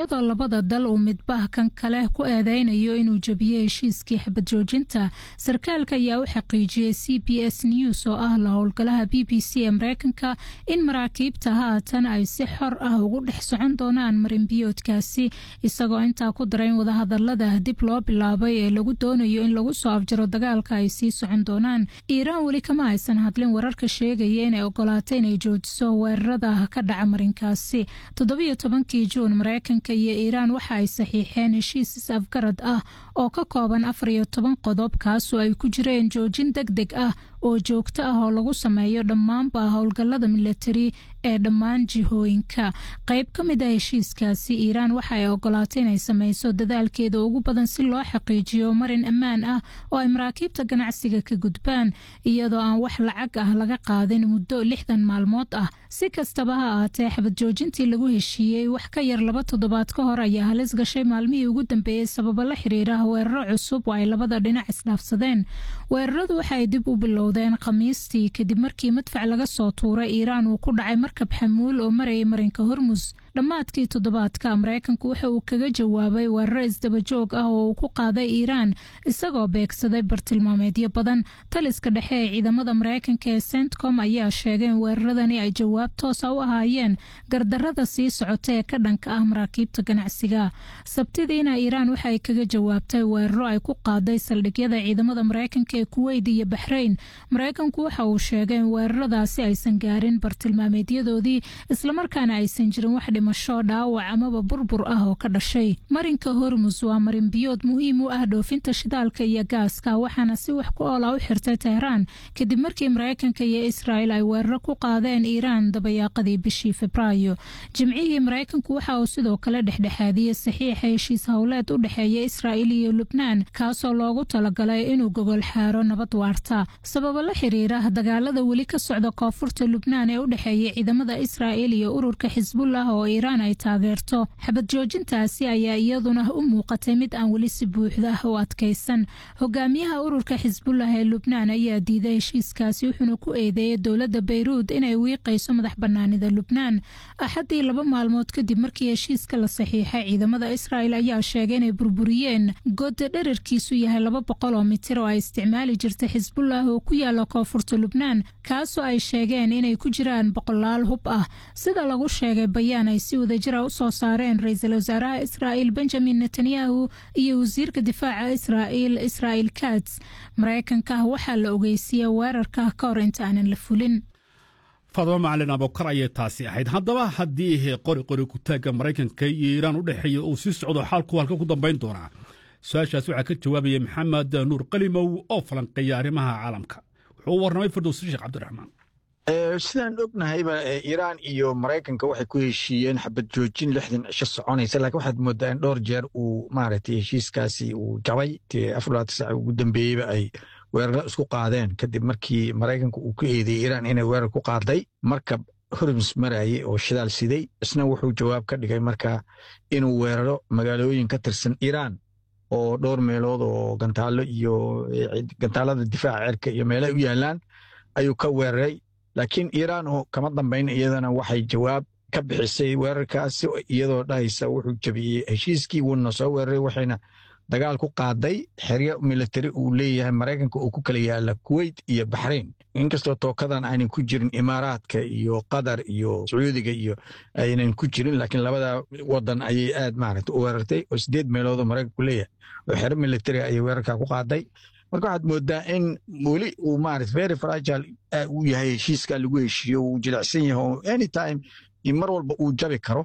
iyadoo labada dal uu midbah kan kale ku eedeynayo inuu jebiyey heshiiskii xabad joojinta sarkaalka ayaa u xaqiijiyey c b s news oo ah la howlgalaha b b c ee mareykanka in maraakiibta haatan ay si xor ah ugu dhex socon doonaan marinbiyoodkaasi isagoo intaa ku daray in wadahadalada dib loo bilaabay ee lagu doonayo in lagu soo afjaro dagaalka ay sii socon doonaan iiraan weli kama aysan hadlin wararka sheegaya inay ogolaatay inay joojiso weerarada ka dhaca marinkaasi toddobiyo tobankii juun mareykanka iyo iiraan waxa ay saxiixeen heshiis is-afgarad ah oo ka kooban afar iyo toban qodob kaasoo ay ku jireen joojin deg deg ah oo joogto ah oo lagu sameeyo dhammaanba howlgallada milatari ee dhammaan jihooyinka qayb ka mid ah heshiiskaasi iiraan waxa ay ogolaatay inay sameyso dadaalkeeda ugu badan si loo xaqiijiyo marin ammaan ah oo ay maraakiibta ganacsiga ka gudbaan iyadoo aan wax lacag ah laga qaadin muddo lixdan maalmood ah si kastaba ha ahaatee xabad joojintii lagu heshiiyey wax ka yar laba toddobaad ka hor ayaa halis gashay maalmihii ugu dambeeyey sababo la xiriira weeraro cusub oo ay labada dhinac isdhaafsadeen weeraradu waxa ay dib u bilowdeen khamiistii kadib markii madfac laga soo tuuray iiraan uu ku dhacay markab xamuul oo marayay marinka hormus dhammaadkii toddobaadka mareykanku waxa uu kaga jawaabay weeraro isdabajoog ah oo uu ku qaaday iiraan isagoo beegsaday bartilmaameedyo badan taliska dhexe ee ciidamada mareykanka ee centcom ayaa sheegay in weeraradani ay jawaab toosa u ahaayeen gardarada sii socota ee ka dhanka ah maraakiibta ganacsiga sabtidiina iiraan waxa ay kaga jawaabtay weeraro ay ku qaaday saldhigyada ciidamada mareykanka ee kuweyt iyo baxrayn mareykanku waxa uu sheegay in weeraradaasi aysan gaarin bartilmaameedyadoodii islamarkaana aysan jirin wax dhimasho dhaawac amaba burbur ah oo ka dhashay marinka hormus waa marin biyood muhiim u ah dhoofinta shidaalka iyo gaaska waxaana si wax ku oola u xirtay tehraan kadib markii mareykanka iyo israel ay weeraro ku qaadeen iiraan dabayaaqadii bishii febraayo jimcihii mareykanku waxa uu sidoo kale dhexdhexaadiyey saxiixa heshiis howleed u dhexeeya israel iyo lubnaan kaasoo loogu talagalay inuu gogol xaaro nabad waarta sababo la xiriira dagaalada weli ka socda koonfurta lubnaan ee u dhexeeya ciidamada israel iyo ururka xisbullah oo iiraan ay taageerto xabad joojintaasi ayaa iyaduna u muuqatay mid aan weli si buuxda u adkaysan hogaamiyaha ururka xisbullah ee lubnaan ayaa diiday heshiiskaasi wuxuuna ku eedeeyay dowladda bayruud inay wiiqayso madax banaanida lubnaan axaddii laba maalmood kadib markii heshiiska la saxiixay ciidamada israel ayaa sheegay inay burburiyeen godda dherarkiisu yahay laba boqol oo mitir oo ay isticmaali jirtay xisbullah oo ku yaala koonfurta lubnaan kaasoo ay sheegeen inay ku jiraan boqolaal hub ah sida lagu sheegay bayaan ay si wadajira u soo saareen ra-iisul wasaaraha israa'il benjamin netanyahu iyo wasiirka difaaca israa'il israa'il kats mareykanka waxaa la ogeysiiyey weerarka ka hor inta aanan la fulin faadimo macalin abokar ayay taasi ahayd haddaba haddii qori qori kutaagga maraykanka iyo iiraan u dhexeeya uu sii socdo xaalku halka ku dambayn doonaa su-aashaas waxaa ka jawaabaya maxamed nuur qalimow oo falanqeeya arrimaha caalamka wuxuu u warramay firdowsi sheekh cabdiraxmaan sidaan ognahayba iiraan iyo maraykanka waxay ku heshiiyeen xabad joojin lixdan cisho soconaysa laakiin waxaad moodaa in dhowr jeer uu maaragtay heshiiskaasi uu jabay afar sac ugu dambeeyeyba ay weeraro isku qaadeen kadib markii maraykanka uu ku eedeeyey iiraan inay weerar ku qaaday markab horms maraaye oo shidaal siday isna wuxuu jawaab ka dhigay marka inuu weeraro magaalooyin ka tirsan iiraan oo dhowr meelood oo gantaallo iyo gantaalada difaaca cerka iyo meelaha u yaalaan ayuu ka weeraray laakiin iiraan oo kama dambayn iyadana waxay jawaab ka bixisay weerarkaasi iyadoo dhahaysa wuxuu jabiyey heshiiskii wuuna soo weeraray waxayna dagaal ku qaaday xeryo militari uu leeyahay maraykanka uu ku kala yaala kuweyt iyo baxrayn inkastoo tookadan aynan ku jirin imaaraadka iyo qatar iyo sacuudiga iyo aynan ku jirin laakiin labada wadan ayay aad maaragta u weerartay oo sideed meeloodoo maraykanku leeyahay oo xero militari ayay weerarkaa ku qaaday marka waxaad moodaa in weli uu maarata very fragile uu yahay heshiiska lagu heshiiyo uu jilicsan yahay oo anytime mar walba uu jabi karo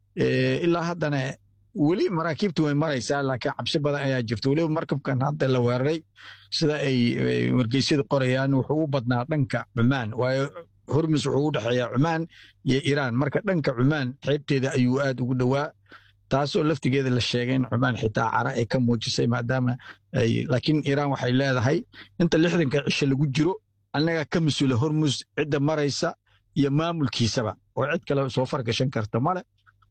ilaa haddana weli maraakiibtu way maraysaa laakiin cabsi badan ayaa jirta weliba markabkan hadda la weeraray sida ay wargeysyadu qorayaan wuxuu u badnaa dhanka cumaan waayo hormus wuxuu u dhexeeyaa cumaan iyo iiraan marka dhanka cumaan xeybteeda ayuu aad ugu dhowaa taasoo laftigeeda la sheegay in cumaan xitaa cara ay ka muujisay maadaama laakiin iiraan waxay leedahay inta lixdanka cisho lagu jiro annagaa ka mas-uula hormus cidda maraysa iyo maamulkiisaba oo cid kale soo fargashan karta male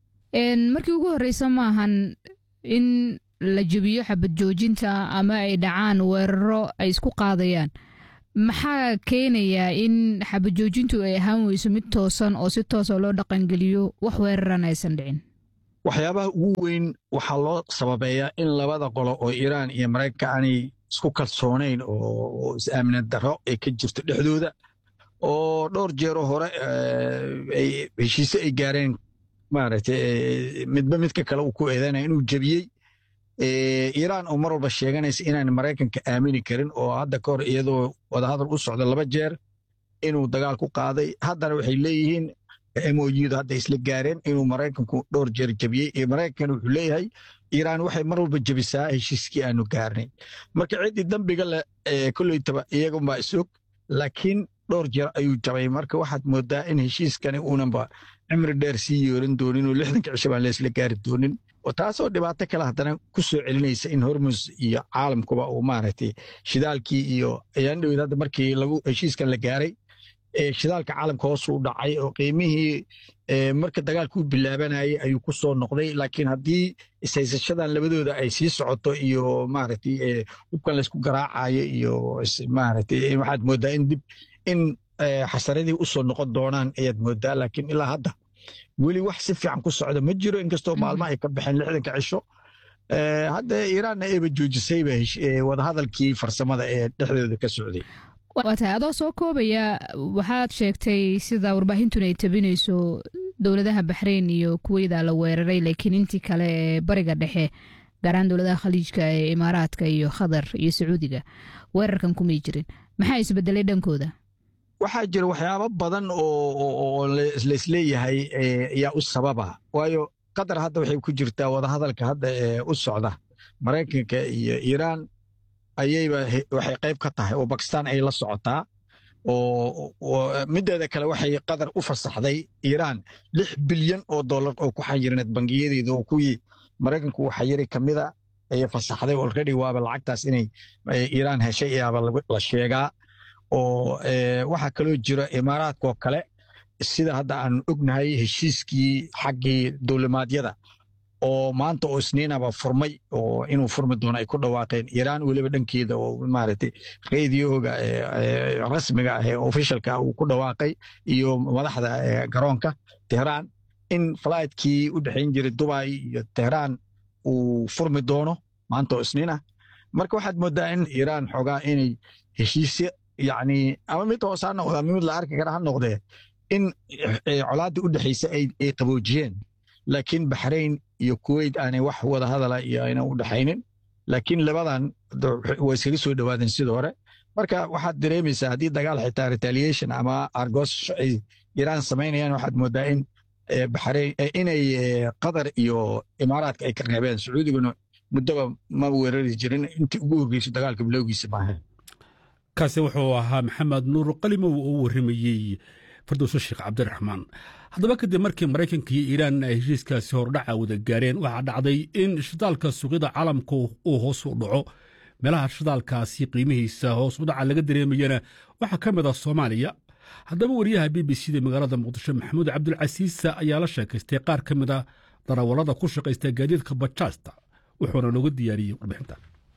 markii ugu horreysa maahan in la jebiyo xabad joojinta ama ay dhacaan weeraro ay isku qaadayaan maxaa keenayaa in xabad joojintu ay ahaan weyso mid toosan oo si toosa loo dhaqangeliyo wax weeraran aysan dhicin waxyaabaha ugu weyn waxaa loo sababeeyaa in labada qolo oo iiraan iyo maraykanka aanay isku kalsoonayn oo is-aaminad darro ay ka jirto dhexdooda oo dhowr jeero hore heshiise ay gaareen maaragtay midba midka kale uu ku eedanaya inuu jebiyey iiraan oo mar walba sheeganaysa inaan maraykanka aamini karin oo hadda ka hor iyadoo wadahadal u socda laba jeer inuu dagaal ku qaaday haddana waxay leeyihiin moydu hadda isla gaareen inuu maraykanku dhowr jeer jebiyey iyo maraykankan wuxuu leeyahay iiraan waxay mar walba jebisaa heshiiskii aanu gaarnay marka ciddii dambiga le kolleytaba iyagunbaa isog laakiin dhowr jeer ayuu jabay marka waxaad moodaa in heshiiskani uunanba cimri dheer sii yeeran doonin oo lixdanka cisho baan leesla gaari doonin taasoo dhibaato kale haddana ku soo celinaysa in hormus iyo caalamkuba uu maaragtay shidaalkii iyo ayaan dhowed hadda markii lagu heshiiskan la gaaray shidaalka caalamka hoos u dhacay oo qiimihii marka dagaalku bilaabanayay ayuu ku soo noqday laakiin haddii ishaysashadan labadooda ay sii socoto iyo maaragtay hubkan laysku garaacayo iyo maaragtay waxaad moodaa in dib in xasaradii u soo noqon doonaan ayaad moodaa laakiin ilaa hadda weli wax si fiican ku socda ma jiro inkastoo maalmo ay ka baxeen lixdanka cisho hadda iiraanna eeba joojisayba wadahadalkii farsamada ee dhexdooda ka socday waa tahay adoo soo koobaya waxaad sheegtay sida warbaahintuna ay tabinayso dowladaha baxreyn iyo kuweyda la weeraray laakiin intii kale ee bariga dhexe gaaraan dowladaha khaliijka ee imaaraadka iyo khatar iyo sacuudiga weerarkan kumay jirin maxaa isbedelay dhankooda waxaa jira waxyaabo badan oo laisleeyahay ayaa u sababa waayo qatar hadda waxay ku jirtaa wadahadalka hadda ee u socda maraykanka iyo iiraan ayayba waxay qayb ka tahay oo bakistan ay la socotaa oo mideeda kale waxay qatar u fasaxday iiraan lix bilyan oo dollar oo ku xayirneed bangiyadeeda oo kuwii maraykanku uu xayiri ka mida ayay fasaxday already waaba lacagtaas inay iiraan heshay ayaaba la sheegaa oo waxaa kaloo jira imaaraadkaoo kale sida hadda aan ognahay heshiiskii xaggii dowlimaadyada oo maanta oo isniinaba furmay oo inuu furmi doono ay ku dhawaaqeen iiraan weliba dhankeeda oo maaragtay radioga rasmiga ah ee ofishalka uu ku dhawaaqay iyo madaxda garoonka tehraan in fligtkii u dhexayn jiray dubai iyo tehraan uu furmi doono maanta oo isniin ah marka waxaad moodaa in iiraan xoogaa inay heshiisya yacni ama mid hoose ha noqda ama mid la arki kara ha noqdee in colaaddii u dhexaysa ay qaboojiyeen laakiin baxrayn iyo kuweyt aanay wax wada hadala iyo ayna u dhexaynin laakiin labadan way iskaga soo dhowaadeen sidii hore marka waxaad dareemaysaa haddii dagaal xitaa retaliation ama argos ay iiraan samaynayaan waxaad moodaa in baxrayn inay qatar iyo imaaraadka ay ka reebeen sacuudiguna muddoba ma weerari jirin intii ugu horreysay dagaalka bilowgiisa maaha kaasi wuxuu ahaa maxamed nuur qalimow oo u warramayey fardowso sheekh cabdiraxmaan haddaba kadib markii maraykanka iyo iiraan ay heshiiskaasi hordhaca wada gaareen waxaa dhacday in shidaalka suuqyada caalamka uu hoos u dhaco meelaha shidaalkaasi qiimihiisa hoos u dhaca laga dareemayana waxaa ka mid ah soomaaliya haddaba wariyaha b b c da magaalada muqdisho maxamuud cabdulcasiisa ayaa la sheekaystay qaar ka mid a darawallada ku shaqaysta gaadiidka bajaasta wuxuuna nooga diyaariyey warbixinta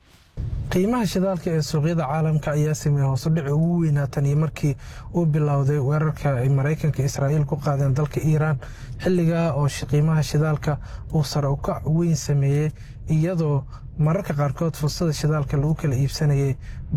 qiimaha shidaalka ee suuqyada caalamka ayaa sameeyey hoosudhici ugu weynaatan iyo markii uu bilowday weerarka ay maraykanka israa'iil ku qaadeen dalka iiraan xilligaa oo qiimaha shidaalka uu sare ukac weyn sameeyey iyadoo mararka qaarkood fursada shidaalka lagu kala iibsanayay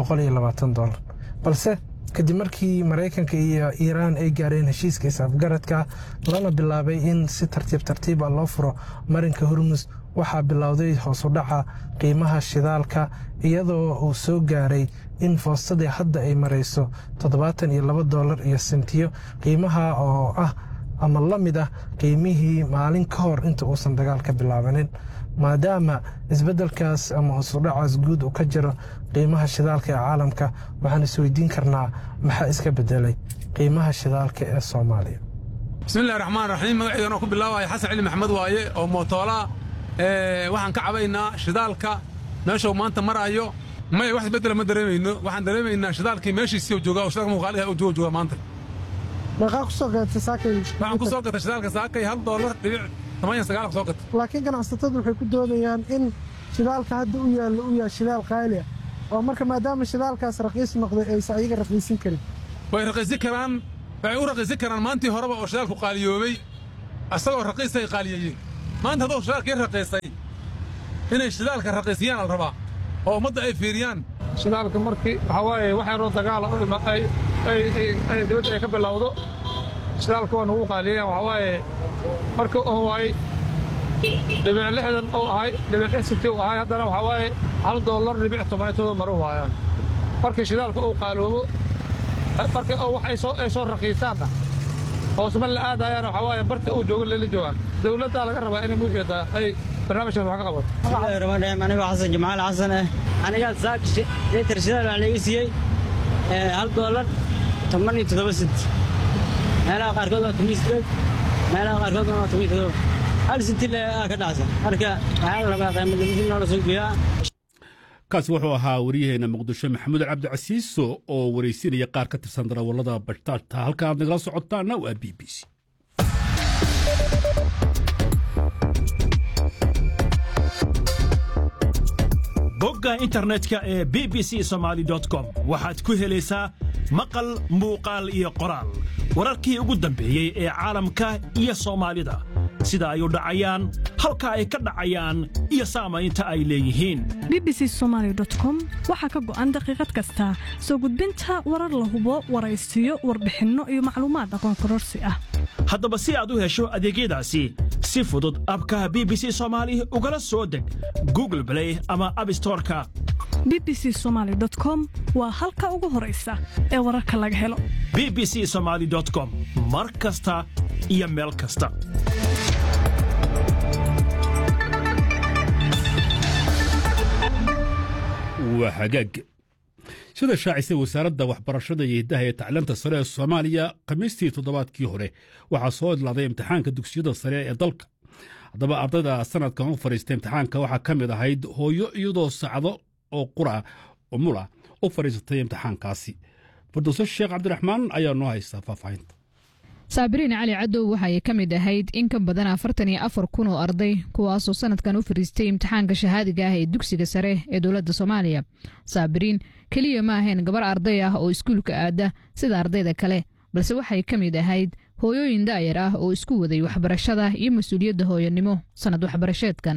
dolar balse kadib markii maraykanka iyo iiraan ay gaareen heshiiska isafgaradka lana bilaabay in si tartiib tartiiba loo furo marinka hormus waxaa bilowday hoosudhaca qiimaha shidaalka iyadoo uu soo gaaray in foostadii hadda ay marayso toddobaatan iyo laba doolar iyo sentiyo qiimaha oo ah ama la mid ah qiimihii maalin ka hor inta uusan dagaal ka bilaabanin maadaama isbeddelkaas ama hoosudhacaas guud uu ka jiro qiimaha shidaalka ee caalamka waxaan isweydiin karnaa maxaa iska bedelay qiimaha shidaalka ee soomaaliya bismillahi raxmaan raxiim magaceedan oo ku bilaabaya xasan cali maxamed waaye oo mootoolaa waxaan ka cabaynaa shidaalka meeshuu maanta maraayo maya wax isbeddela ma dareemayno waxaan dareemaynaa shidaalkii meeshiisii joogaa oo shidaalka muuqaaliha uu jooga jooga maanta meeqaa ku soo gadatay saakay waxaan ku soo gatay shidaalka saakay hal doolar dhibic tamaaniya sagaal ku soo gatay laakiin ganacsatadu waxay ku doodayaan in shidaalka hadda u yaallo u yahay shidaal qaali ah oo marka maadaama shidaalkaas raqiis noqday aysan ayaga raqiisin karin way raqiisin karaan waxay u raqiisin karaan maantii horeba oo shidaalku qaaliyoobay asagoo raqiisay qaaliyeeyeen maanta hadduu shidaalkii raqiisay inay shidaalka raqiisiyaan al rabaa oo ummadda ay fiiriyaan shidaalka markii waxaa waaye waxaanoo dagaala ay dibadda ay ka bilowdo shidaalka waa nugu qaaliya waxaa waaye marka oo waay dhibic lixdan uu ahay dhibic xisibtii uu ahay haddana waxaa waaye hal dollar dhibic tobanitooda maru waayaan markii shidaalka uu qaaloobo markii oo wax ay soo raqiisaanna hoosma la aadayaan waxaa waaye barta uu joogo lala joogaan dowladdaa laga rabaa inay muujeedaa ay barnaamijkan wax ka qabato bismillahirrahmaanirrahiim anigoo xasan jamaal xasan ah anigaa saak litir shidaal waxaa laga siiyey hal doolar toban iyo toddoba sent meelaha qaarkood waa toban sideed meelaha qaarkood waa toban iyo toddoba hal senti le aa ka dhacsan marka waxaa la rabaa qiimadamisi noola soo geeyaa kaasi wuxuu ahaa waryaheena muqdisho maxamuud cabdicasiiso oo waraysinaya qaar ka tirsan darawallada bashtaashta halka aad nagala socotaana waa b b c bogga internetka ee b b c somaali com waxaad ku helaysaa maqal muuqaal iyo qoraal wararkii ugu dambeeyey ee caalamka iyo soomaalida sida ay u dhacayaan halka ay ka dhacayaan iyo saamaynta ay leeyihiin bbc somalycom waxaa ka go'an daqiiqad kasta soo gudbinta warar la hubo waraysiyo warbixinno iyo macluumaad aqoon kororsi ah haddaba si aad u hesho adeegyadaasi si fudud abka b b c soomaali ugala soo deg google blay ama abstoreka b b c somaly com waa halka ugu horaysa ee wararka laga helo b b c somaali com mar kasta iyo meel kasta waa hagaag sida shaacisay wasaaradda waxbarashada iyo hiddaha ee tacliinta sare ee soomaaliya khamiistii toddobaadkii hore waxaa soo idlaaday imtixaanka dugsiyada sare ee dalka haddaba ardayda sanadkan u fadhiista imtixaanka waxaa ka mid ahayd hooyo iyadoo sacdo oo qura mula u fadhiisatay imtixaankaasi farduuse sheekh cabdiraxmaan ayaa noo haysta faahfaahinta saabiriin cali cadow waxaay ka mid ahayd in ka badan afartan iyo afar kun oo arday kuwaasoo sanadkan u fariistay imtixaanka shahaadiga ah ee dugsiga sare ee dowladda soomaaliya saabiriin keliya ma ahayn gabar arday ah oo iskuulka aada sida ardayda kale balse waxay ka mid ahayd hooyooyin da'yar ah oo isku waday waxbarashada iyo mas-uuliyadda hooyanimo sannad waxbarasheedkan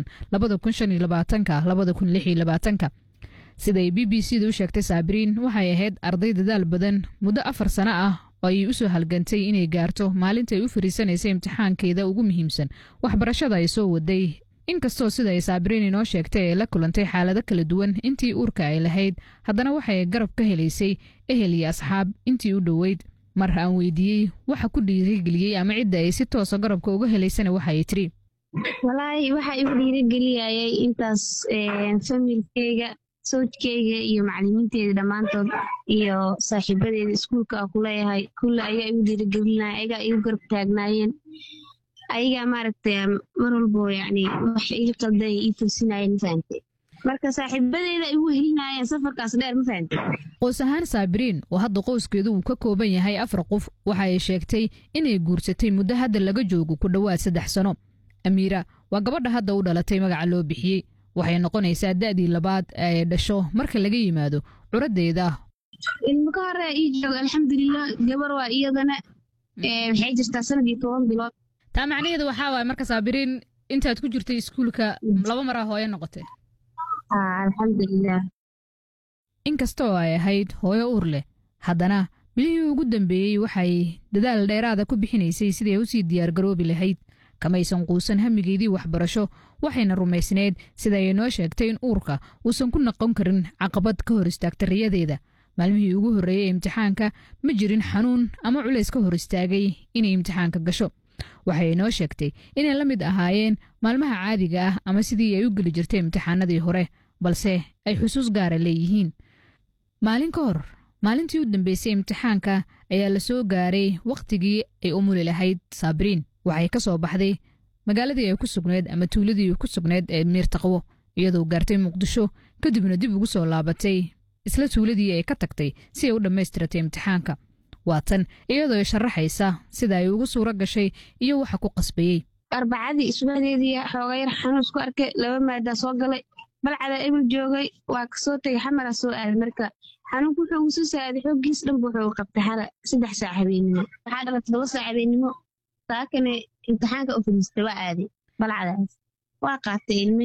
siday b b c da u sheegtay saabiriin waxay ahayd arday dadaal badan muddo afar sano ah oo ayay u soo halgantay inay gaarto maalintaay u fariisanaysay imtixaankeeda ugu muhiimsan waxbarashada ay soo waday inkastoo sida ay saabiriin inoo sheegtay ay la kulantay xaalado kala duwan intii uurka ay lahayd haddana waxay garab ka helaysay ehel iyo asxaab intii u dhoweyd mar aan weydiiyey waxa ku dhiirigeliyey ama cidda ay si toosa garabka uga helaysana waxaay tiri walaahi waxa igu dhiirigeliyayay intaas familkeyga sawjkeyga iyo macalimiinteeda dhammaantood iyo saaxiibadeeda iskuulka a kuleeyahay kulle ayaa igu dhiirigelinaya ayagaa igu garab taagnaayeen ayagaa maaragtay mar walbo yani wax ii qalday ii toosinayeen ma fahamte marka saaxiibadeeda igu helinayeen safarkaas dheer ma fahamte qoys ahaan saabiriin oo hadda qoyskeedu uu ka kooban yahay afar qof waxa ay sheegtay inay guursatay muddo hadda laga joogo ku dhowaad saddex sano amiira waa gabadha hadda u dhalatay magaca loo bixiyey waxay noqonaysaa da'dii labaad ee ay dhasho marka laga yimaado curaddeeda ilmo ka hore ii jooga alxamdulilah gabar waa iyadana waxay jirtaa sanad iyo toban bilood taa macnaheedu waxaa waay marka saabiriin intaad ku jirtay iskuulka laba maraa hooyo noqotay alxamdulilah inkastoo ay ahayd hooyo uur leh haddana bilihii ugu dambeeyey waxay dadaal dheeraada ku bixinaysay sidii ay usii diyaargaroobi lahayd kamaysan quusan hamigeedii waxbarasho waxayna rumaysneyd sida ay noo sheegtay in uurka uusan ku noqon karin caqabad ka hor istaagta riyadeeda maalmihii ugu horreeyey imtixaanka ma jirin xanuun ama culays ka hor istaagay inay imtixaanka gasho waxay noo sheegtay inay la mid ahaayeen maalmaha caadiga ah ama sidii ay u geli jirtay imtixaanadii hore balse ay xusuus gaara leeyihiin maalin ka hor maalintii u dambeysay imtixaanka ayaa la soo gaaray wakhtigii ay u muli lahayd saabiriin waxay ka soo baxday magaaladii ay ku sugnayd ama tuuladii ku sugnayd ee miirtaqwo iyadoo gaartay muqdisho kadibna dib ugu soo laabatay isla tuuladii ay ka tagtay si ay u dhammaystiratay imtixaanka waa tan iyadoo sharaxaysa sida ay ugu suuro gashay iyo waxa ku qasbayey arbacadii isbadeedii xooga yar xanuun isku arkay laba maadaa soo galay balcada ebil joogay waa kasoo tegay xamara soo aaday marka xanuunku wuxuu ugu soo saaday xooggiis dhanba wuxuu qabtay xala saddex saac habeenimo waxaa dhala toddoba saac habeenimo saakane imtixaanka u fadhiistay waa aaday balcadaas waa qaatay ilmi